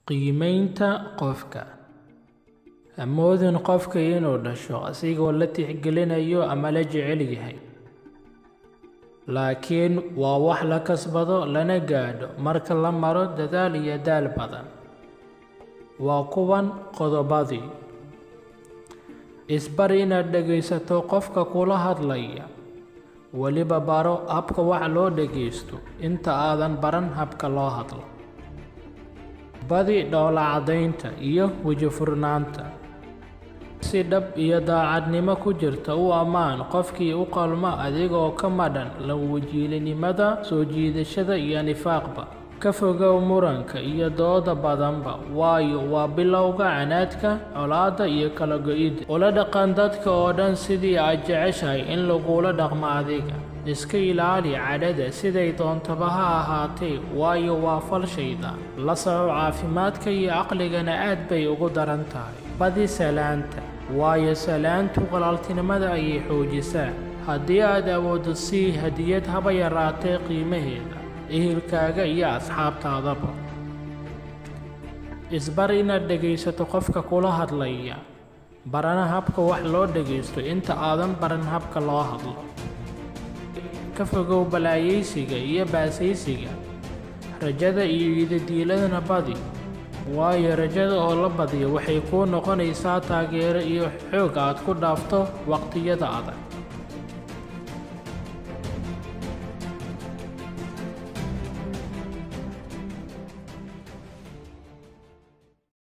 Qiimaynta qofka. Ha moodin qofka inuu dhasho asigoo la tixgelinayo ama la jecel yahay, laakiin waa wax la kasbado lana gaadho marka la maro dadaal iyo daal badan. Waa kuwan qodobadii: Isbar inaad dhegaysato qofka kula hadlaya, weliba baro habka wax loo dhageysto inta aadan baran habka loo hadlo. Badi dhoola-caddaynta iyo weji-furnaanta. Si dhab iyo daacadnimo ku jirta u ammaan qofkii u qalma adigoo ka madhan la-wajiilinimada, soo jiidashada iyo nifaaqba. Ka fogow muranka iyo dooda badanba, waayo waa bilowga canaadka, colaadda iyo kala go'ida. Ula dhaqan dadka oo dhan sidii aad jeceshahay in lagula dhaqmo adiga. Iska ilaali cadhada siday doontaba ha ahaatee, waayo waa fal shaydaan. La soco caafimaadka iyo caqligana aad bay ugu daran tahay. Badi salaanta, waayo salaantu walaaltinimada ayay xoojisaa. Haddii aad awooddo sii hadiyad haba yaraatee qiimaheeda, ehelkaaga iyo asxaabtaadaba. Isbar inaad dhegaysato qofka kula hadlaya, barana habka wax loo dhageysto inta aadan baran habka loo hadlo. Ka fogow balaayaysiga iyo baasaysiga. Rajada iyo yididiiladana badi, waayo rajada oo la badiyo waxay kuu noqonaysaa taageero iyo xoog aad ku dhaafto waqtiyada adag.